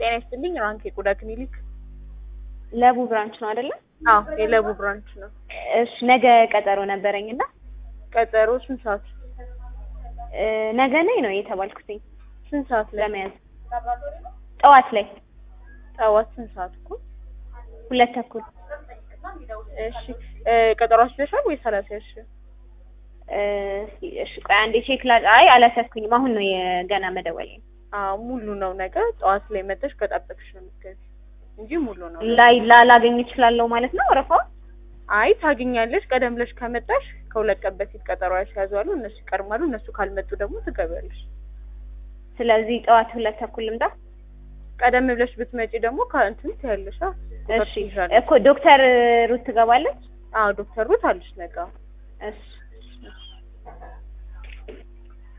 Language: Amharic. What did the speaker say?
ጤና ይስጥልኝ ራንክ የቆዳ ክሊኒክ። ለቡ ብራንች ነው አይደለ? አዎ የለቡ ብራንች ነው። እሺ ነገ ቀጠሮ ነበረኝ እና ቀጠሮ ስንት ሰዓት? እ ነገ ነኝ ነው የተባልኩትኝ ስንት ሰዓት ላይ? ለመያዝ ጠዋት ላይ ጠዋት ስንት ሰዓት እኮ? ሁለት ተኩል እሺ እ ቀጠሮ አስይዘሻል ወይስ አላስያዝሽም? እ እሺ ቆይ አንዴ ቼክ ላ አይ አላሰብኩኝም። አሁን ነው የገና መደወል አዎ ሙሉ ነው። ነገ ጠዋት ላይ መጥተሽ ከጠበቅሽ ነው የምትገቢው እንጂ ሙሉ ነው። ላይ ላላገኝ እችላለሁ ማለት ነው ወረፋው? አይ ታገኛለሽ። ቀደም ብለሽ ከመጣሽ ከሁለት ቀን በፊት ቀጠሮ ያስያዛሉ፣ እነሱ ይቀርማሉ። እነሱ ካልመጡ ደግሞ ትገቢያለሽ። ስለዚህ ጠዋት ሁለት ተኩል ልምጣ? ቀደም ብለሽ ብትመጪ ደግሞ ከእንትን ትያለሽ። እሺ እኮ ዶክተር ሩት ትገባለች? አዎ ዶክተር ሩት አለሽ ነገ። እሺ